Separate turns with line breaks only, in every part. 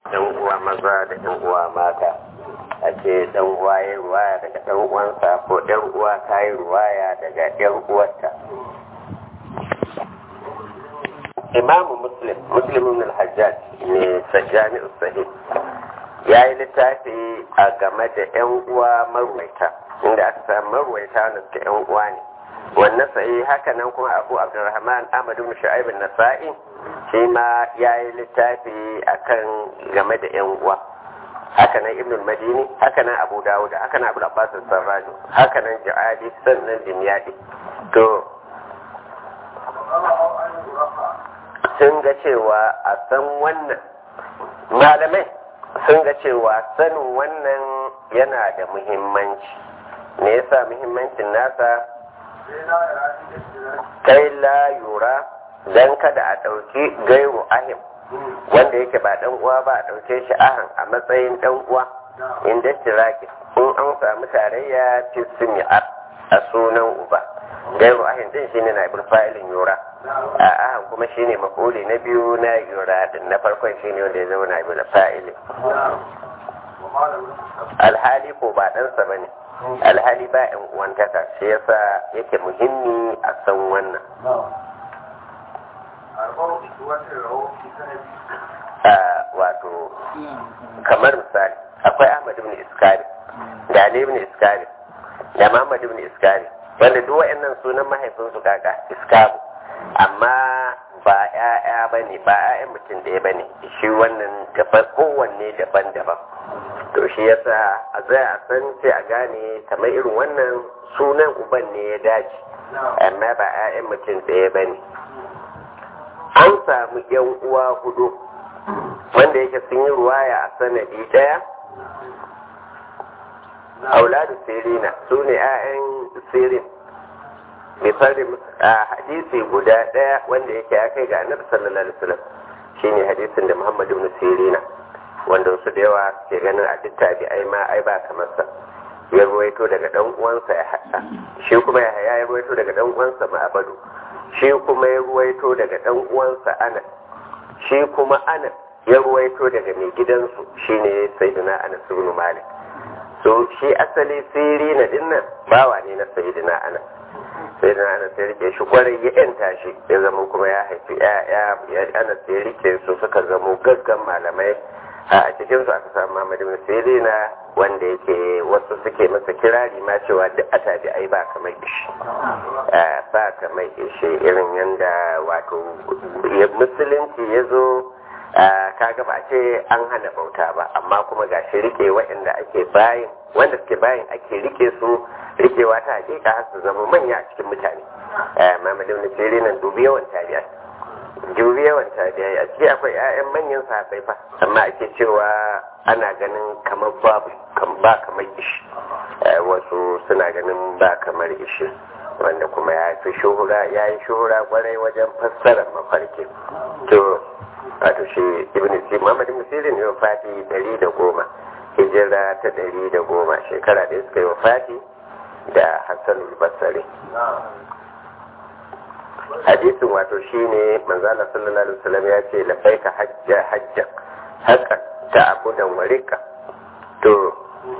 yan uwa maza da yan uwa mata a ce dan uwa ya ruwaya daga dan uwansa ko yan uwa ta yi ruwaya daga yan uwarta imamu muslim muslim ibn al-hajjaj ne sajjani sahih ya yi littafi a game da yan uwa marwaita inda aka samu marwaita wanda suke yan uwa ne wannan sai haka nan kuma abu abdurrahman ahmad ibn shu'aib an-nasa'i shi ma ya yi littafi akan game da yan uwa haka nan ibn al-madini haka nan abu dawud haka nan abu abbas sarraju haka nan ja'adi sannan dimyadi to sun ga cewa a san wannan malamai sun ga cewa sanin wannan yana da muhimmanci me yasa muhimmancin nasa kai la yura dan kada a ɗauki gairu ahim wanda yake ba dan uwa ba a ɗauke shi ahan a matsayin dan uwa inda tiraki in an samu tarayya fi sumi'ar a sunan uba gairu ahim din shine na ibul fa'ilin yura a ahan kuma shine mafuli na biyu na yura din na farkon shine wanda ya zama na ibul fa'ilin alhali ko ba ɗansa bane alhali ba yan uwantaka shi yasa yake muhimmi a san wannan wato kamar misali akwai ahmad ibn iskari da ali ibn iskari da muhammad ibn iskari wanda duk wayannan sunan mahaifinsu kaka iskabu amma ba ya'ya ba ne ba ya'yan mutum ɗaya ba ne shi wannan daban kowanne daban-daban to shi yasa a zai a san sai a gane kamar irin wannan sunan uban ne ya dace amma ba 'ya'yan mutum ɗaya ba ne an samu yan uwa hudu wanda yake sun yi ruwaya a sanadi ɗaya auladu sirina su ne 'ya'yan sirin misalin a hadisi guda ɗaya wanda yake ya kai ga annabi sallallahu alaihi wasallam shine hadisin da muhammadu ibn sirina wanda wasu da yawa ke ganin a duk tabi'ai ma ai ba kamar sa ya ruwaito daga dan uwansa ya hada shi kuma ya ya ruwaito daga dan uwansa ma'abadu shi kuma ya ruwaito daga dan uwansa anas shi kuma anas ya ruwaito daga mai gidansu shine sayyidina anas ibn malik so shi asali siri na dinnan bawa ne na sayyidina anas sayyidina anas ya rike shi kwarai ya yanta shi ya zama kuma ya haifi ya anas ya rike su suka zamo gaggan malamai a cikin su aka samu Muhammad ibn Sirina wanda yake wasu suke masa kirari ma cewa duk a tabi ai ba kamar ishi ba kamar ishi irin yanda wato musulunci ya zo kaga ba ce an hana bauta ba amma kuma ga shi rike waɗanda ake bayin wanda suke bayin ake rike su rikewa ta hakika har su zama manya a cikin mutane Muhammad ibn Sirina dubi yawan tabi'a dubi yawan tabi'ai a ciki akwai 'ya'yan manyan sahabbai fa amma ake cewa ana ganin kamar babu ba kamar ishi wasu suna ganin ba kamar ishi wanda kuma ya fi shuhura ya yi shuhura kwarai wajen fassarar mafarki to wato shi ibn si muhammad ibn sirin ne wafati dari da goma hijira ta dari da goma shekara da suka yi wafati da hassan basari hadisin wato shine manzala sallallahu alaihi wasallam ya ce lafaika hajja hajja haka ta abudan warika to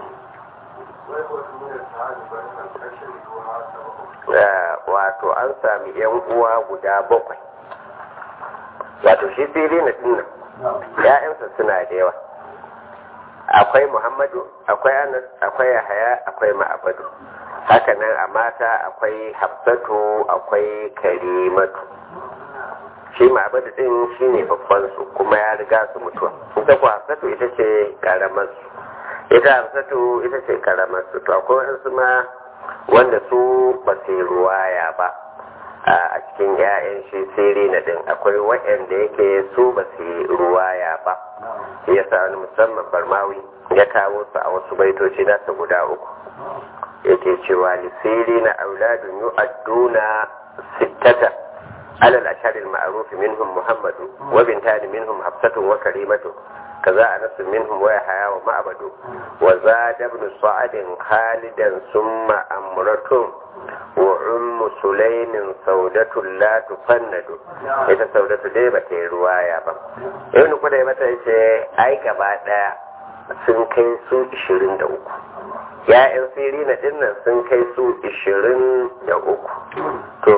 wato an sami yan uwa guda bakwai wato shi siri na dinnan ya'yansa suna da yawa akwai muhammadu akwai anas akwai yahaya akwai ma'abadu hakanan a mata akwai hafsatu akwai karimatu shi ma'abadu din shi ne babban su kuma ya riga su mutuwa ita ku hafsatu ita ce karamar su ita hafsatu ita ce karamar su to akwai wasu ma wanda su ba su ruwaya ba a cikin 'ya'yan shi siri na din akwai waɗanda yake su ba su ruwaya ba ya sa wani musamman barmawi ya kawo su a wasu baitoci nasa guda uku yake cewa lisiri na auladun yu'adduna sittata alal asharil ma'ruf minhum muhammadu wa bintani minhum hafsatun wa karimatu kaza anas minhum wa yahya wa ma'badu wa zada ibn sa'ad khalidan summa amratun wa ummu sulaimin saudatu la tufannadu ita saudatu dai ba ta yi ruwaya ba ibn kudai mata yace ai gaba daya sun kai su 23 ya'yan sirina dinnan sun kai su 23 to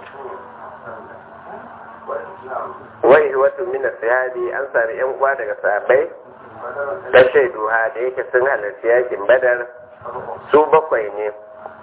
wai wato mina sahabi an sami yan uwa daga sahabbai da shaiduha da yake sun halarci yakin badar su bakwai ne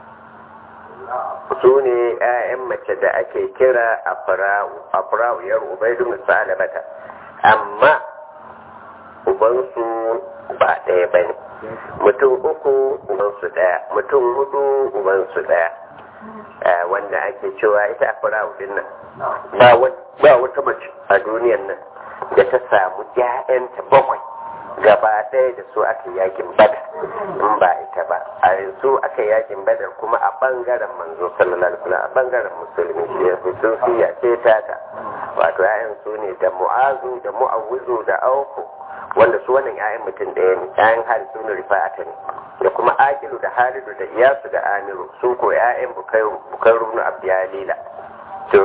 su ne 'ya'yan mace da ake kira afra'u yar ubaidu musalabata amma ubansu ba ɗaya ba ne mutum uku ubansu ɗaya mutum hudu ubansu ɗaya wanda ake cewa ita afra'u din nan ba wata mace a duniyan nan da ta samu 'ya'yanta bakwai gaba ɗaya da su aka yakin badar in ba ita ba a yanzu aka yakin badar kuma a ɓangaren manzo sallallahu alaihi wasallam a ɓangaren musulmi shi ya fi sun siya ce tata wato ƴaƴan su ne da mu'azu da mu'awwizu da auku wanda su wannan ƴaƴan mutum ɗaya ne ƴaƴan harisu ne rifa'ata ne da kuma akilu da halidu da iyasu da amiru su ko ƴaƴan bukairu na abdiyalila to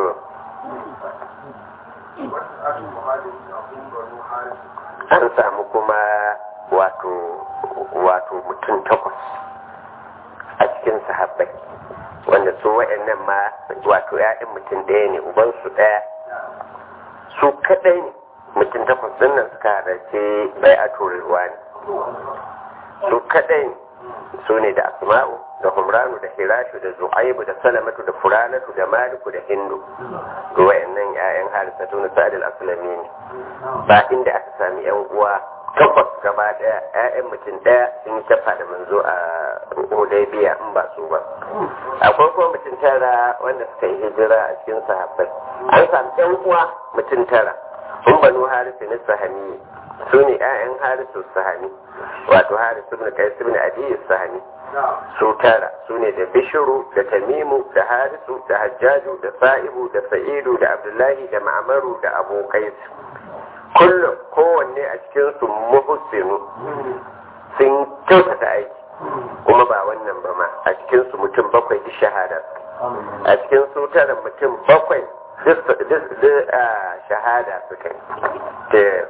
an samu kuma wato wato mutum takwas a cikin sahabbai wanda su waɗannan ma wato ya'yan mutum ɗaya ne ubansu ɗaya su kaɗai ne mutum takwas ɗin nan suka halarci bai a turewa ne su kaɗai ne su ne da asma'u da humranu da hirashu da zuhaibu da salamatu da furanatu da maliku da hindu ga wayannan 'ya'yan harisatu na sa'adil asulami ne ba inda aka sami yan uwa takwas gaba daya 'ya'yan mutum daya sun yi tafa da manzo a hudaybiya in ba su ba akwai kuma mutum tara wanda suka yi hijira a cikin sahabbai an sami yan uwa mutum tara sun banu harisu na sahani su ne 'ya'yan harisu sahani wato harisu ibn kais ibn adi sahani su tara su ne da bishiru da tamimu da harisu da hajjaju da sa'ibu da sa'idu da abdullahi da ma'amaru da abokai kullum kowanne a cikin su muhsinu sun kyautata aiki kuma ba wannan ba ma a cikin su mutum bakwai duk shahada a cikin su tara mutum bakwai duk shahada suka yi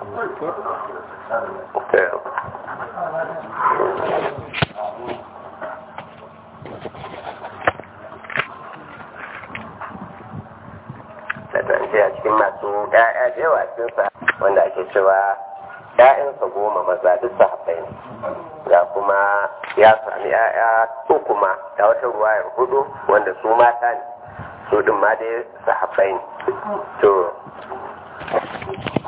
da a cikin masu ƴaƴa da yawa cikinsa wanda ake cewa ƴaƴansa goma maza duk sahabbai ne ga kuma ya sami ƴaƴa uku ma da wata ruwayar hudu wanda su mata ne su din ma dai sahabbai ne to